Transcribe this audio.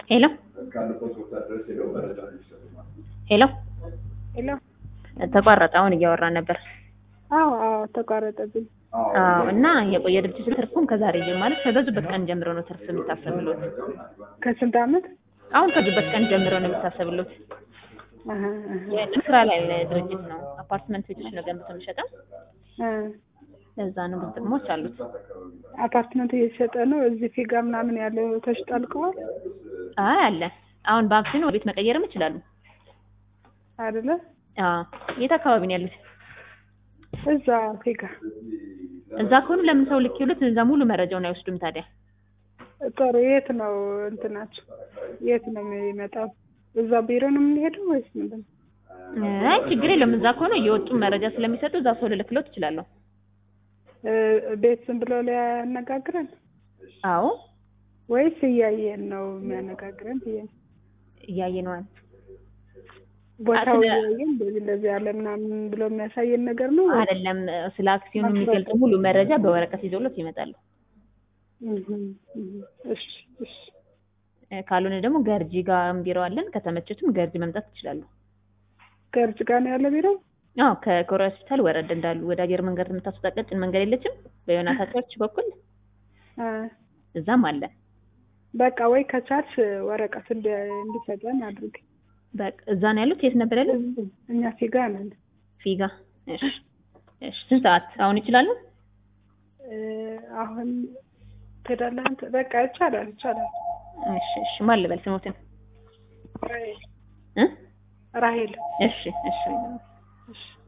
ሄሎ ሄሎ ሄሎ ተቋረጠ። አሁን እያወራን ነበር። አዎ አዎ ተቋረጠብኝ። አዎ እና የቆየ ድርጅት ትርፉም ከዛሬ ጀምሮ ማለት ከገዙበት ቀን ጀምሮ ነው ትርፍ የሚታሰብሎት። ከስንት ዓመት? አሁን ከገዙበት ቀን ጀምሮ ነው የሚታሰብሎት። አሀ፣ አሀ። ስራ ላይ ያለ ድርጅት ነው። አፓርትመንት ቤቶች ነው ገንብቶ የሚሸጠው። እ ለዛ ነው ብዙ ጥቅሞች አሉት። አፓርትመንት እየተሸጠ ነው። እዚህ ፊጋ ምናምን ያለው ተሽጣልቀዋል አይ አለ። አሁን በአክሲዮን ቤት መቀየርም ይችላሉ። አይደለ? አዎ የት አካባቢ ነው ያሉት? እዛ ፊጋ እዛ ከሆኑ ለምን ሰው ልክ ይሉት እዛ ሙሉ መረጃውን አይወስዱም ታዲያ? ጥሩ። የት ነው እንትናቸው? የት ነው የሚመጣው? እዛ ቢሮ ነው የምንሄደው ወይስ ምንድን ነው? አይ ችግር የለም። እዛ ከሆነ እየወጡ መረጃ ስለሚሰጡ እዛ ሰው ልልክሎት እችላለሁ። እ ቤት ዝም ብሎ ሊያነጋግረን አዎ ወይስ እያየን ነው የሚያነጋግረን ብዬ ነው። እያየነዋል። ቦታው ስለ- እያየን እንደዚህ እንደዚህ ያለ ምናምን ብሎ የሚያሳየን ነገር ነው ወይ? አይደለም ስለ አክሲዮኑ የሚገልጽ ሙሉ መረጃ በወረቀት ይዘውሎት ይመጣሉ። እህ፣ እህ። እሺ እሺ እ ካልሆነ ደግሞ ገርጂ ጋር ቢሮ አለን። ከተመቸቱም ገርጂ መምጣት ይችላሉ። ገርጅ ጋር ነው ያለ ቢሮ? አዎ ከኮሪያ ሆስፒታል ወረድ እንዳሉ ወደ አየር መንገድ የምታስወጣ ቀጭን መንገድ የለችም? በዮናታ ቸርች በኩል አ እዛም አለ። በቃ ወይ ከቻልሽ ወረቀት እንዲ- እንዲሰጠን አድርግ። በቃ እዛ ነው ያሉት። የት ነበር ያሉት? እኛ ፊጋ ነን። ፊጋ። እሺ እሺ። ስንት ሰዓት አሁን ይችላሉ? እ አሁን ትሄዳለህ አንተ? በቃ ይቻላል ይቻላል። እሺ እሺ። ማን ልበል ስሞትን? ራሄል እ ራሄል እሺ እሺ። እሺ